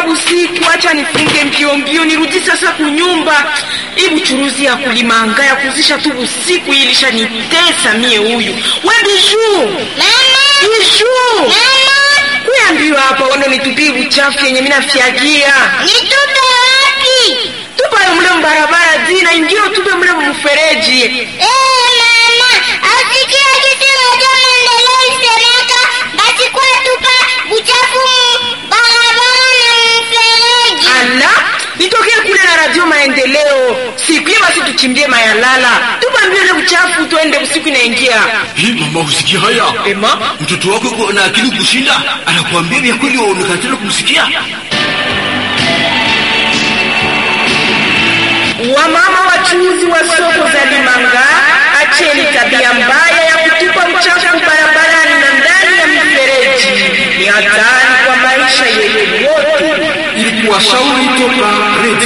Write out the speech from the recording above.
busiku, acha nifunge mbio mbio nirudi sasa kunyumba. Hii buchuruzi ya kulimanga ya kuzisha tu busiku ilisha nitesa mie huyu. We Bijuu, Bijuu, kuyambiwa hapa wando nitupie buchafu yenye mina fyagia Nitupe wapi? tupa mle mbarabara zina ingio tupe mle mfereji. Eh, mama, asikia kitu moja maendeleo isemeka basi kwa tupa buchafu mu barabara na mfereji. Ala, nitokee kule na radio maendeleo siku hiyo, basi tuchimbie mayalala, tupa mbio ile uchafu, tuende usiku inaingia. Hii mama, usikia haya? Ema, Mtoto wako yuko na akili kushinda, anakuambia vya kweli, waonekana tena kumsikia. wamama wachuuzi wa soko za Limanga, acheni tabia mbaya ya kutupa uchafu barabarani na ndani ya mifereji. Ni hatari kwa maisha yetu yote. Ili kuwashauri toka